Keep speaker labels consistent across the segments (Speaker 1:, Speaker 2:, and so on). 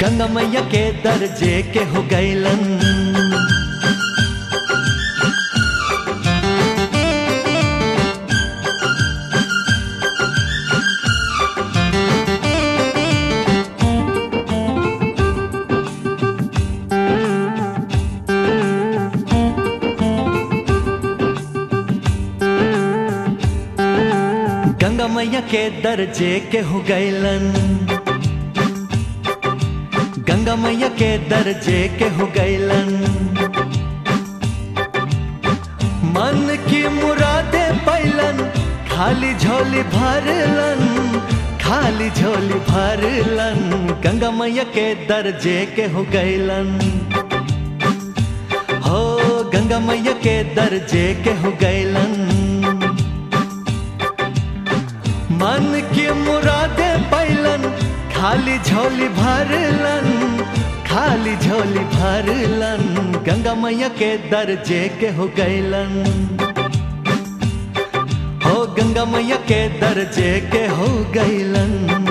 Speaker 1: गंगा मैया के दर्जे के हो गैलन गंगा मैया के दर्जे के हो गैलन गंगा मैया के दर्जे के हो गैलन मन की मुरादे पैलन खाली झोली भरलन खाली झोली भरलन गंगा मैया के दर्जे के हो गैलन हो गंगा मैया के दर्जे के हो गैलन मन की मुरादे पैलन खाली झोली भरलन खाली झोली भरलन गंगा मैया के दर्जे के हो गैलन हो गंगा मैया के दर्जे के हो गैलन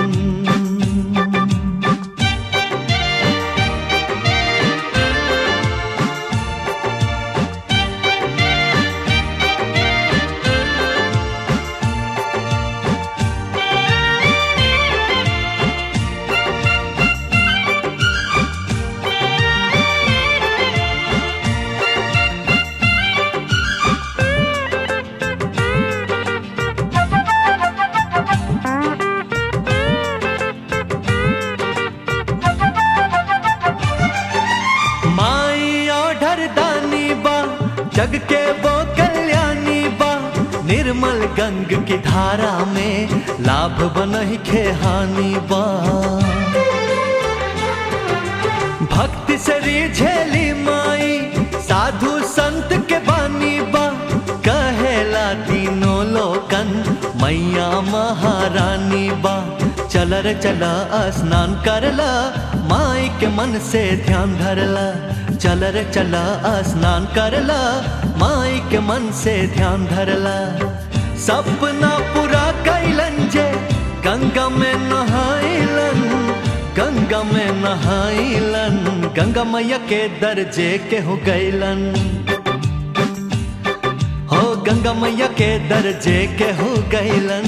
Speaker 1: माई ऑर्डर दानी बा जग के वो कल्याणी बा निर्मल गंग की धारा में लाभ बनहि खे हानि बा भक्ति से रिझेली माई साधु संत के बानी बा कहेला तीनों लोकन मैया महारानी बा चल रे चला स्नान करला माई के मन से ध्यान धरला चल रे चला स्नान करला माई के मन से ध्यान धरला सपना पूरा कैलन जे गंगा में नहाइलन गंगा में नहाइलन गंगा मैया के दर्जे के हो गैलन हो गंगा मैया के दर्जे के हो गैलन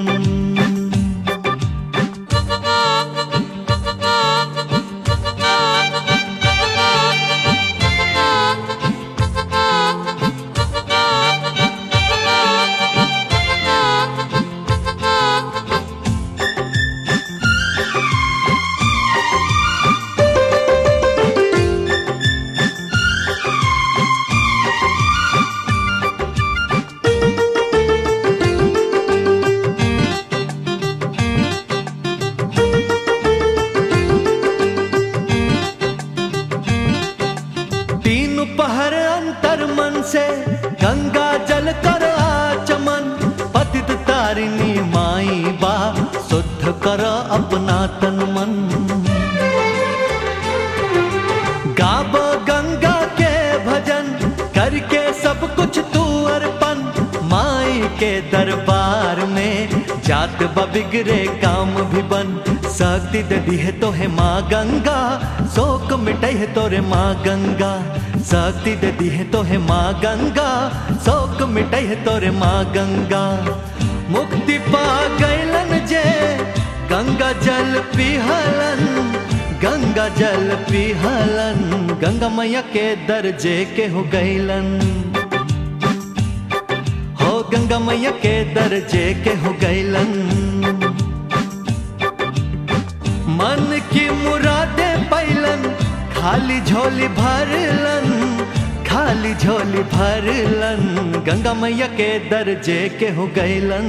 Speaker 1: तीन पहर अंतर मन से गंगा जल कर आचमन पतित तारिणी माई बा शुद्ध कर अपना तन मन गाब गंगा के भजन करके सब कुछ तू अर्पण माई के दरबार में जात बिगड़े काम भी बन शक्ति दे दी है तो है माँ गंगा शोक मिटई है तोरे माँ गंगा शक्ति दे दी है तो है माँ गंगा शोक मिटई है तोरे माँ गंगा मुक्ति पा गैलन जे गंगा जल पिहलन गंगा जल पिहलन गंगा मैया के दर्जे के हो गैलन हो गंगा मैया के दर्जे के हो गैलन मन की मुरादे पैलन खाली झोली भरलन खाली झोली भरलन गंगा मैया के दर्जे के हो गैलन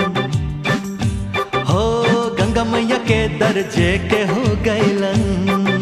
Speaker 1: हो गंगा मैया के दर्जे के हो गैलन